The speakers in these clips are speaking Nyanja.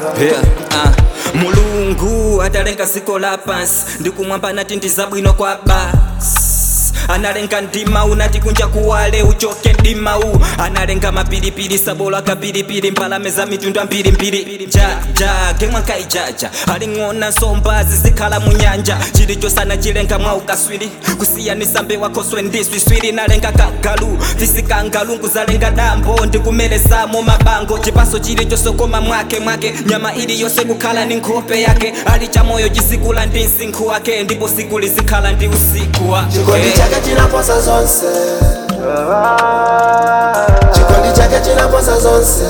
yeah, ah. mulungu adalenga ziko la pansi ndikumwamba nati ndizabwino kwa basi analenga ndima unati kunja kuwale uchoke ndimau analenga mapilipili sabola kapilipili mbalame za mitundu ambirimbiri jaja kemwankaijaja aling'ona nsomba zizikhala munyanja chilichosana chilenga mwa ukaswiri kusiyanisa mbewa khoswe ndiswiswiri nalenga kagalu tisikangalungu zalenga dambo ndikumelesamo mabango chipaso chilichosokoma mwake mwake nyama ili yonse kukhala ni nkhope yake ali chamoyo chisikula ndi msinkhu wake ndipo siku lizikhala ndi usiku wake chikondi chake chinaposa zonse chikondi chake chinaposa zonse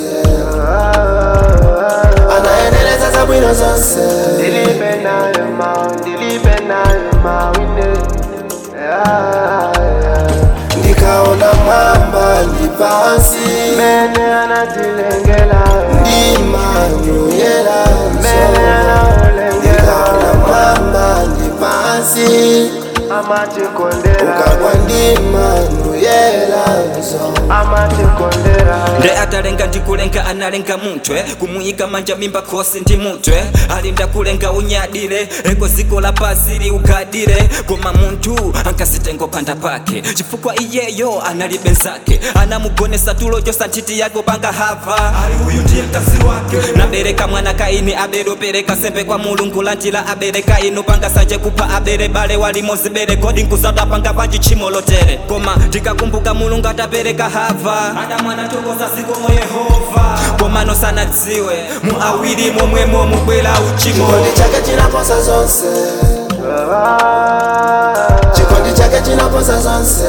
anaendeleza zabwino zonse Dilipe nayo ma, dilipe nayo ma, wine. Yeah, yeah. ndikaona mwamba ndi pansi Mene anatilengela, ndimanyuyela mene anaolengela, ndikaona mwamba ndi pansi amatikondera, ukagwa ndimanyuyela amatikondera. nde atalenga ndikulenga analenga mutwe kumuyika manja mimba khosi ndi mutwe alinda kulenga unyadire eko ziko la pasi liugadire koma munthu ankasitengo panda pake chifukwa iyeyo analibe nzake anamugonesa tulo chosa nthiti yake panga hava ali uyu ndiye mkazi wake nabereka mwana kaini aberopereka sembe kwa mulungu lantila abereka inu panga sanje kupha abere bale walimozibere kodi nkuzadwa panga panji tchimo lotere koma tikakumbuka mulungu atapereka hava adamwana tokoza zikomo yehova koma nosanadziwe mu awiri momwemo mubwera uchimo chikondi chake chinaposa zonse chikondi chake chinaposa zonse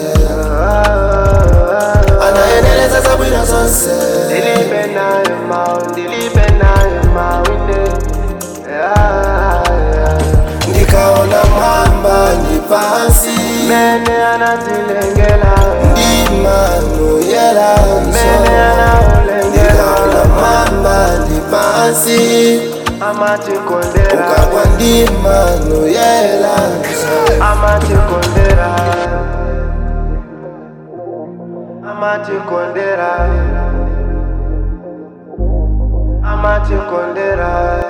anaendeleza zabwino zonse Dilipe nayo ma, dilipe nayo ma, wine. Yeah, yeah. ndikaona mwamba ndi pansi Mene anatilengela, ndimanyuyela mene anaolengela, ndikaona mwamba ndi pansi amatikondera. ukagwa ndimanyuyela amatikondera amatikondera amatikondera